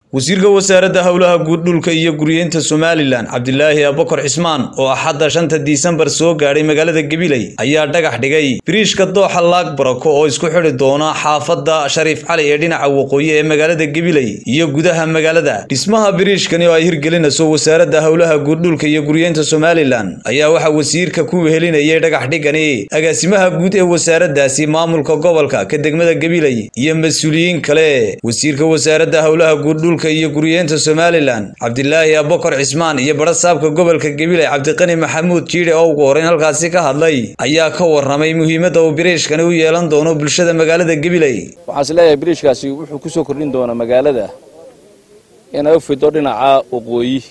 wasiirka wasaaradda howlaha guud dhulka iyo guryeynta somalilan cabdilaahi abakar cismaan oo axadda shanta disembar soo gaadhay magaalada gabiley ayaa dhagax dhigay biriishka dooxa laag barako oo isku xidhi doona xaafadda shariif cali ee dhinaca waqooyi ee magaalada gabiley iyo gudaha magaalada dhismaha biriishkani oo ay hirgelinayso wasaaradda howlaha guud dhulka iyo guryeynta somalilan ayaa waxaa wasiirka ku wehelinayay dhagax dhigani agaasimaha guud ee wasaaraddaasi maamulka gobolka ka degmada gabiley iyo mas-uuliyiin kale wasiirka wasaaradda howlaha guud dhulka iyo guryeenta somalilan cabdilaahi abakar cismaan iyo badha saabka gobolka gabiley cabdiqani maxamuud jiidhe oo ugu horeyn halkaasi ka hadlay ayaa ka warramay muhiimadda uu biriishkani u yeelan doono bulshada magaalada gabiley waxaan is leeyahay biriishkaasi wuxuu ku soo kordhin doonaa magaalada inay u fido dhinaca waqooyi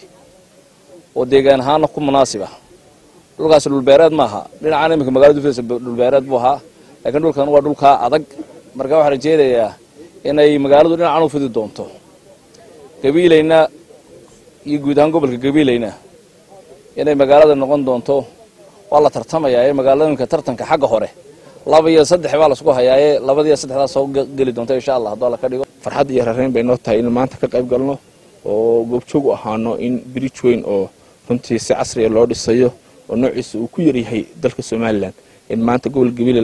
oo deegaan ahaana ku munaasib ah dhulkaasi dhulbeereed maaha dhinacaan iminka magaalada ufidaysa dhulbeereed buu ahaa laakiin dhulkan waa dhulkaa adag marka waxaan rajeynayaa inay magaaladu dhinacan u fidi doonto gabiilayna iyo guud ahaan gobolka gabiilayna inay magaalada noqon doonto waa la tartamayaa ee magaaladooyinka tartanka xagga hore laba iyo saddex baa lasku hayaaye labadiiyo saddexdaas soo geli doonta insha allah hadduu alla ka dhigo farxad iyo rareyn bay noo tahay in maanta ka qayb galno oo goobjoog u ahaano in bridge weyn oo runtii si casriya loo dhisayo oo noociisa uu ku yaryahay dalka somalilan in maanta gobol gabiile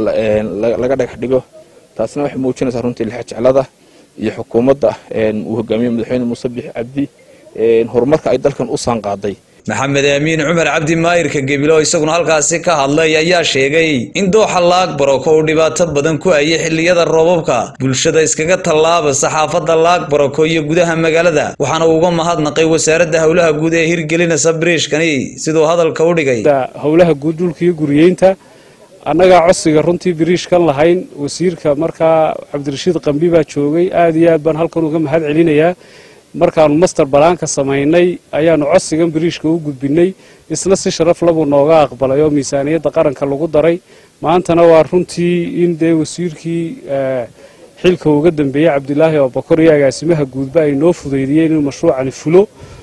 laga dhagax dhigo taasna waxay muujinaysaa runtii lixa jeclada iyo xukuumadda uu hogaamiye madaxweyne muuse bixi cabdi horumarka ay dalkan u saanqaaday maxamed aamiin cumar cabdi maayirka gebilo isaguna halkaasi ka hadlay ayaa sheegay in dooxa laag barako uu dhibaato badan ku hayay xilliyada roobabka bulshada iskaga tallaaba saxaafadda laag barako iyo gudaha magaalada waxaana uga mahadnaqay wasaaradda howlaha guud ee hirgelinaysa biriishkani siduu hadalka u dhigay howlaha guud dhulka iyo guriyeynta annagaa codsiga runtii biriishkan lahayn wasiirka markaa cabdirashiid qambi baa joogay aad iyo aad baan halkan uga mahad celinayaa markaanu master balaanka samaynay ayaanu codsigan biriishka u gudbinay isna si sharaf labuu nooga aqbalay oo miisaaniyadda qaranka lagu daray maantana waa runtii in dee wasiirkii xilka uga dambeeyey cabdilaahi abakar iyo agaasimaha guudba ay noo fudaydiyeen inuu mashruucani fulo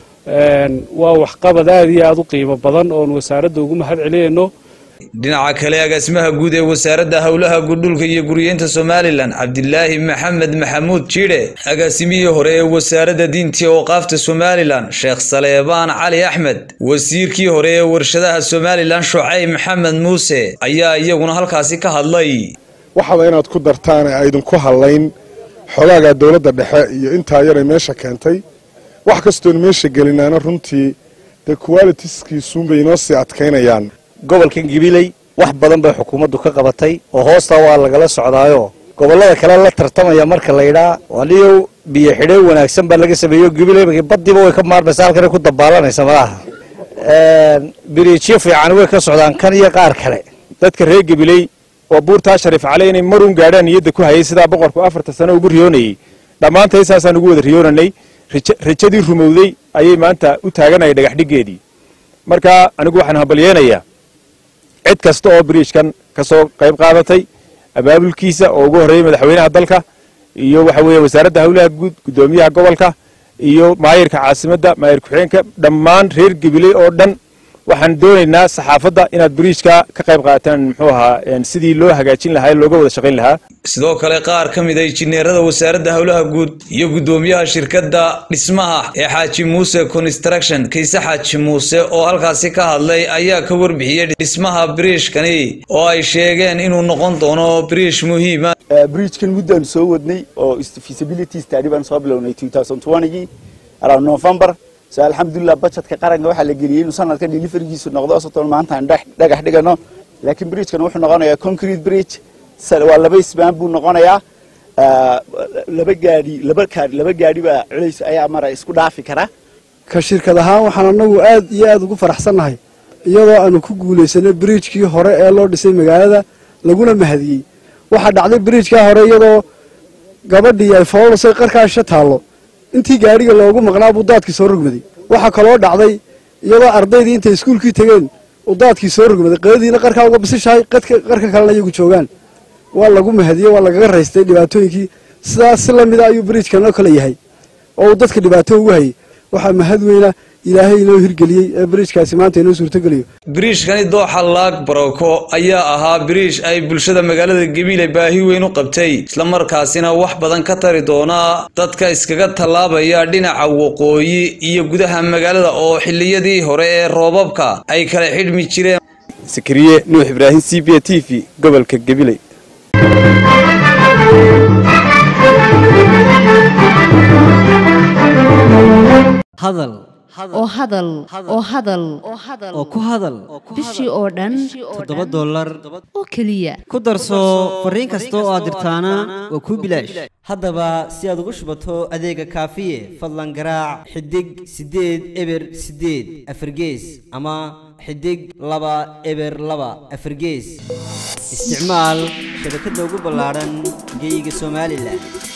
waa waxqabad aad iyo aad u qiimo badan oonu wasaaradda ugu mahad celinayno dhinaca kale agaasimaha guud ee wasaaradda howlaha guddhulka iyo guryeynta somalilan cabdilaahi maxamed maxamuud jiidhe agaasimihii hore ee wasaaradda diintii ooqaafta somalilan sheekh saleebaan cali axmed wasiirkii hore ee warshadaha somalilan shucayb maxamed muuse ayaa iyaguna halkaasi ka hadlay waxaba inaad ku dartaan ee aydinku hadlayn xogaaga dowladda dhexe iyo intaa yaray meesha keentay wax kastoon meesha gelinaana runtii dee kuwalitiskiisuunbay inoo sii adkaynayaan gobolkan gabiley wax badan bay xukuumaddu ka qabatay oo hoostaa waa lagala socdaayo gobollada kale la tartamaya marka laydhaa aniyo biyo xidheen wanaagsan baa laga sameeyo gabiley baddiiba way ka maarmaysa halkan ku dabaalanaysa malaha biriijyo fiican way ka socdaan kan iyo qaar kale dadka reer gabiley oo buurtaa shariif cali inay maruun gaadhaan niyadda ku hayay sidaa boqorku afarta sano ugu riyoonayey dhammaantay saasaan ugu wada riyoonanay rajadii rumowday ayay maanta u taaganaya dhagaxdhiggeedii marka anigu waxaan hambalyeenayaa cid kasta oo biriijkan ka soo qayb qaadatay abaabulkiisa oo ugu horreeyey madaxweynaha dalka iyo waxa weeye wasaaradda howlaha guud guddoomiyaha gobolka iyo maayirka caasimadda maayir ku-xigeenka dhammaan reer gabiley oo dhan waxaan doonaynaa saxaafadda inaad biriijka ka qayb qaataan muxuu ahaa sidii loo hagaajin lahaa looga wada shaqayn lahaa sidoo kale qaar ka mid a injineerada wasaaradda howlaha guud iyo guddoomiyaha shirkadda dhismaha ee xaaji muuse construction kayse xaaji muuse oo halkaasi ka hadlay ayaa ka warbixiyey dhismaha biriishkani oo ay sheegeen inuu noqon doono biriish muhiima bridgekan muddaan soo wadnay oo feasibility study baan soo bilownay gii around november so alxamdulilah budgetka qaranka waxaa la geliyey inuu sanadka deliverygiisu noqdo soton maanta aan dhagax dhigano laakiin bridgekan wuxuu noqonayaa concrete bridge waa laba isbaan buu noqonayaa laba gaadhi laba kaadhi laba gaadhi baa culays ayaa mara isku dhaafi kara ka shirkad ahaan waxaan anagu aad iyo aad ugu faraxsannahay iyadoo aanu ku guulaysanay bridjkii hore ee loo dhisay magaalada laguna mahadiyey waxaa dhacday bridjkaa hore iyadoo gabadhii ay foolasay qarkaasha taallo intii gaadhiga loogu maqnaa buu daadkii soo rogmaday waxaa kaloo dhacday iyadoo ardaydii intay iskuulkii tegeen uu daadkii soo rogmaday qadadiina qarkaa uga bisishahay qarka kalena iyagu joogaan waa lagu mahadiyey waa lagaga raystay dhibaatooyinkii sidaas si lamida ayuu bridjkan oo kale yahay oo uu dadka dhibaato ugu hayay waxaa mahad weyna ilaahay inoo hirgeliyey ee bridjkaasi maanta inoo suurtogeliyo biriishkani dooxa laag barako ayaa ahaa biriish ay bulshada magaalada gabiile baahi weyn u qabtay islamarkaasina wax badan ka tari doona dadka iskaga tallaabaya dhinaca waqooyi iyo gudaha magaalada oo xilliyadii hore ee roobabka ay kala xidhmi jireen sakariye nuux ibraahim c b t v gobolka gabiley hadal oo hadal oo hadal oo ku hadal bishii oo dhan toddoba dollar oo keliya ku darso fariin kasta oo aad dirtaana waa kuu bilaash haddaba si aad ugu shubato adeega kaafiye fadlan garaac xidig siddeed eber siddeed afargees ama xidig laba eber laba afargees isticmaal shabakadda ugu ballaadhan geyga somalilan